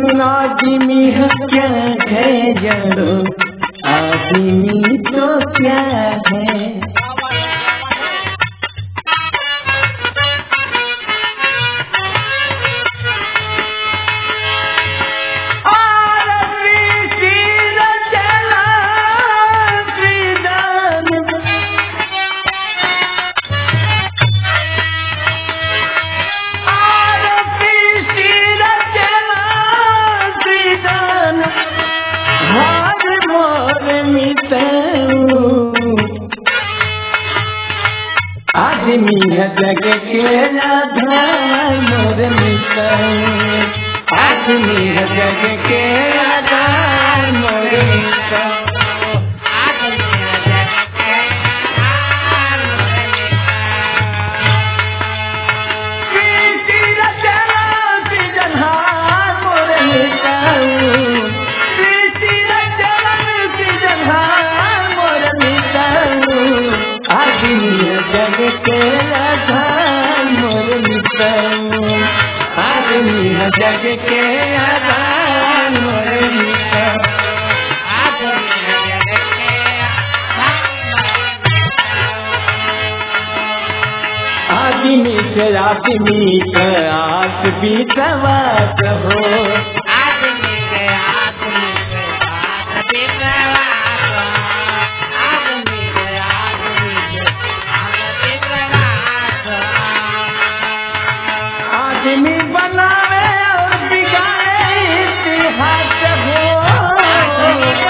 आदमी है क्या है जड़ो आदमी तो क्या है आदमी है जग के आधार मोर मित्र आदमी है जग के आधार मोर मित्र जग के आधार मोर मित्र आदमी है जग के आधार मोर मित्र आदमी से आदमी का आस भी सवास हो आदमी बनावे और बिगाड़े इतिहास हो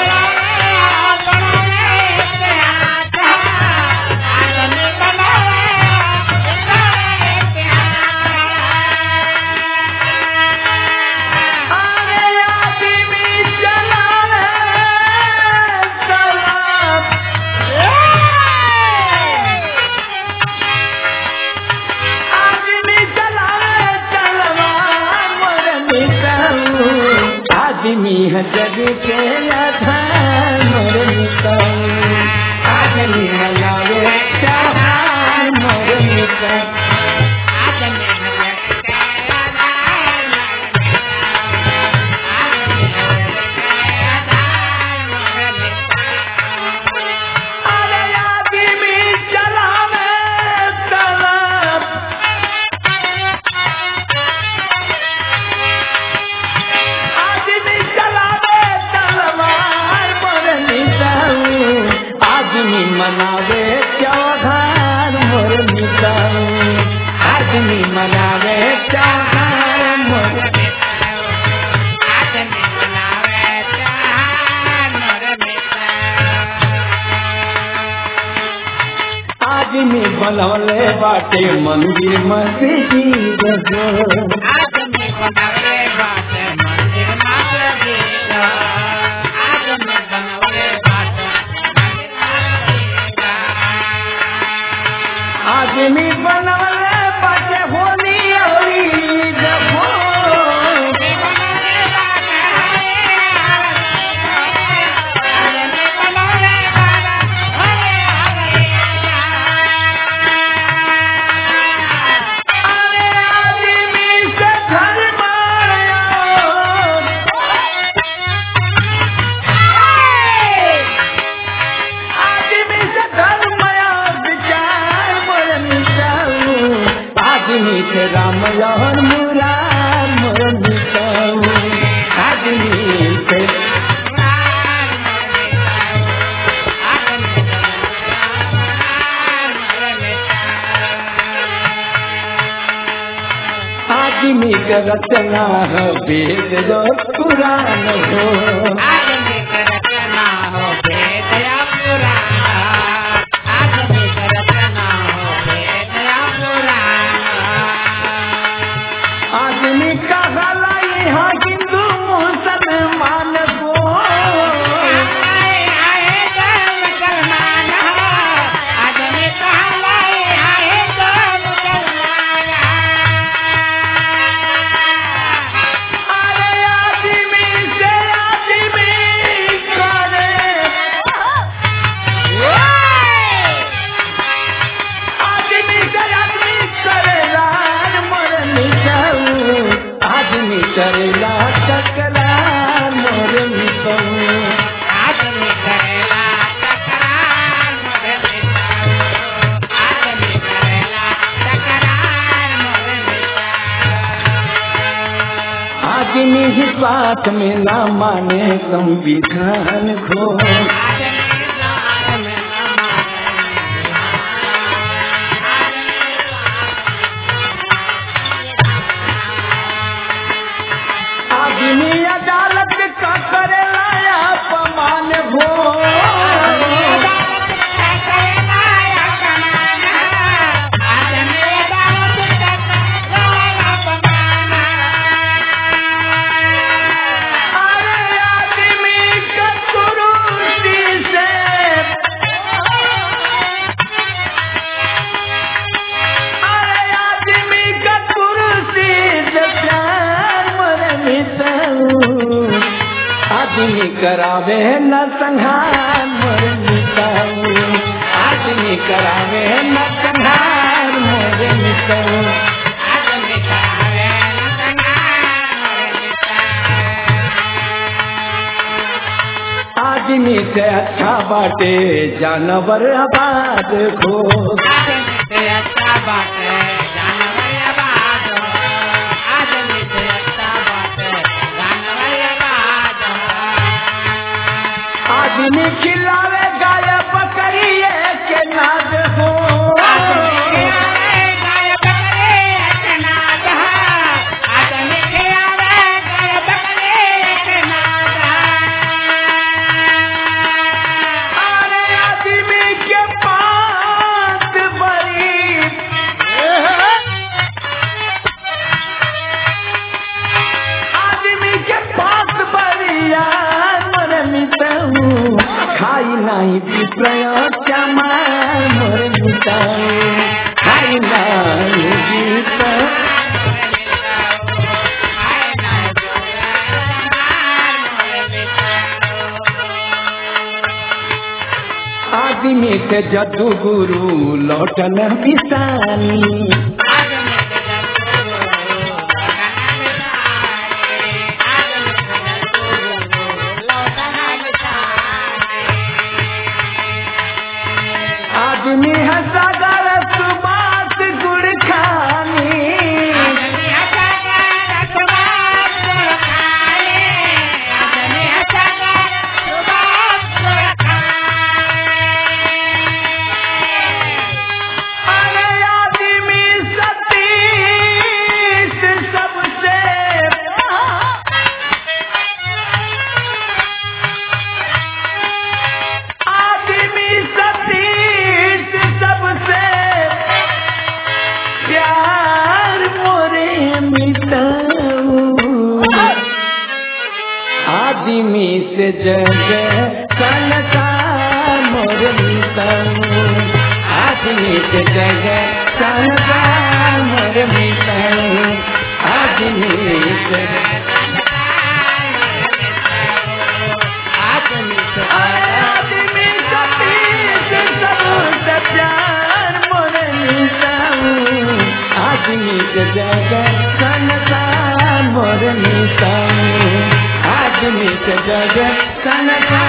अरे आदमी चलावे सलाम आदमी चलावे तलवार मोर मिटाऊ आदमी है जग के आधार मोर मिटाऊ आदमी मनावे त्योहार मोर मिटाऊ अरे आदमी चलावे तलवार आदमी चलावे तलवार मोर मिटाऊ आदमी मनावे त्योहार मोर मिटाऊ आदमी मनावे त्योहार मोर आदमी बनवले बाटे मंदिर मस्जिद हो आदमी बनवले बाटे होली और ईद हो अरे आदमी से धर्म आदमी से धर्म विचार मोर मिटाऊ आदमी से राम और मुरार मोर मिटाऊ आदमी से आदमी का रचना है वेद जो पुराण हो आदमी का गला यहाँ हिंदू मुसलमान को अरे आदमी से आदमी करे आदमी से आदमी करे रान मर मिटाऊ आदमी आदमी ही साथ में ना माने संविधान को आदमी अदालत का करेला अपमान भो अरे आदमी का कुरूसी से अरे आदमी का कुरूसी से प्यार मरे मिटाऊ आदमी करावे न संहार मरे मिटाऊ आदमी करावे न संहार मरे मिटाऊ आदमी से अच्छा बाटे जानवर आबाद हो आदमी खिलावे गाय बकरिए के नाद हो अरे आदमी के पास बड़ी आदमी के पास बरिया मोर मिटाऊ खाई नहीं विप्रय क्षमा मोर मिटाऊ खाई नहीं विप्रय आदमी से जदू गुरु लौटन बिसानी आदमी है सागर सुबास गुड़ खानी अरे आदमी सतीश सबसे आदमी सतीश सबसे प्यार मोरे मिटाऊ आदमी से जग संसार मोर मिटाऊ आदमी से जग संसार मोर मिटाऊ आदमी से आदमी सतीश सबसे प्यार मोर मिटाऊ आदमी से जग संसार मोर मिटाऊ आदमी से जग संसार